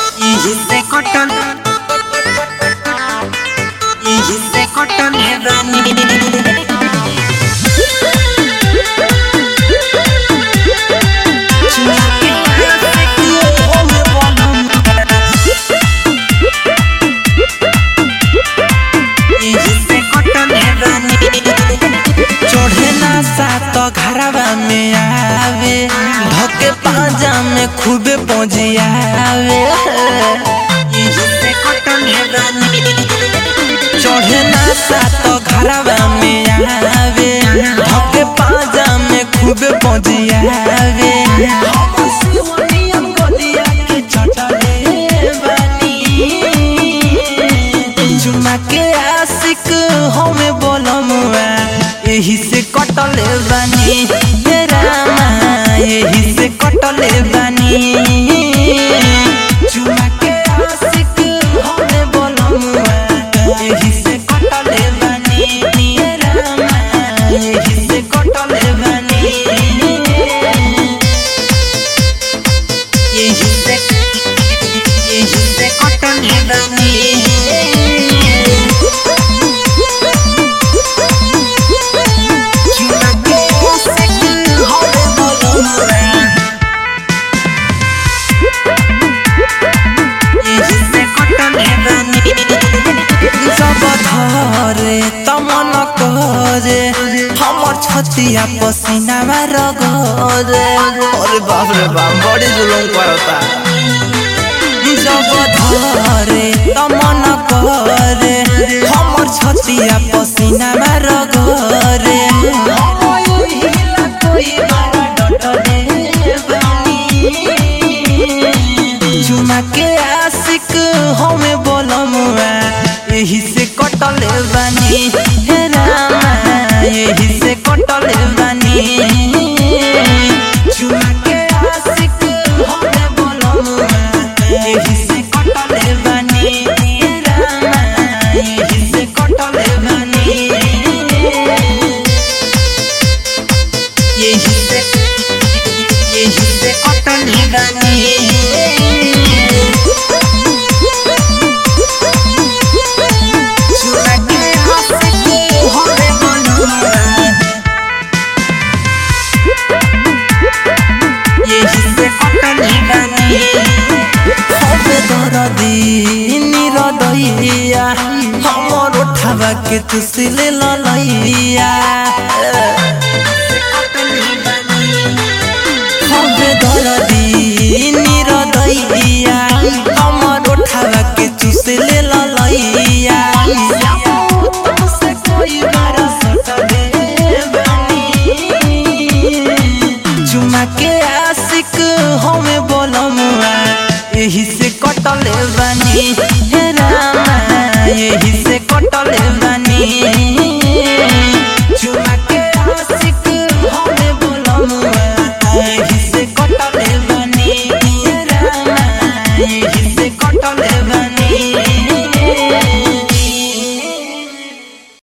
Hiciste cotton. Hiciste cotton heaven. चढ़े ना सात घरवा में आवे धके पाजा में खूबे पहुंचियावे चढ़े ना सात घरवा में आवे धके पाजा में खूबे पहुंचियावे चुमा के आशिक हमें बोलमुआ यही से कटले बानी हे रामा यही से कटले बानी चुमा के आशिक हमें बोलमुआ यही से कटले बानी हे रामा यही से कटले बानी यही से यही से कटले बानी छतिया पसीना में रगरे अरे बाप रे बाप बड़ी जुलूम करता जब धरे तमन करे हमर छतिया पसीना में रगरे चुमा के आशिक हमें बोलमुआ यही से कटले बानी हे रामा यही से कटले बानी चुमा के आशिक हमें बोलमुआ यही से कटले बानी हे रामा यही से कटले बानी यही से यही से कटले बानी चुमा के आशिक हमें बोलमुआ यही से कटले बानी হবে দরদি নিরদইয়া हमर उठावा के तुसिले ललैया হবে দরদি নিরদইয়া हमर उठावा के तुसिले ललैया तुमसे कोई बारा सटले बानी चुमा के आशिक हमें बोलमुआ यही से कटले बानी हे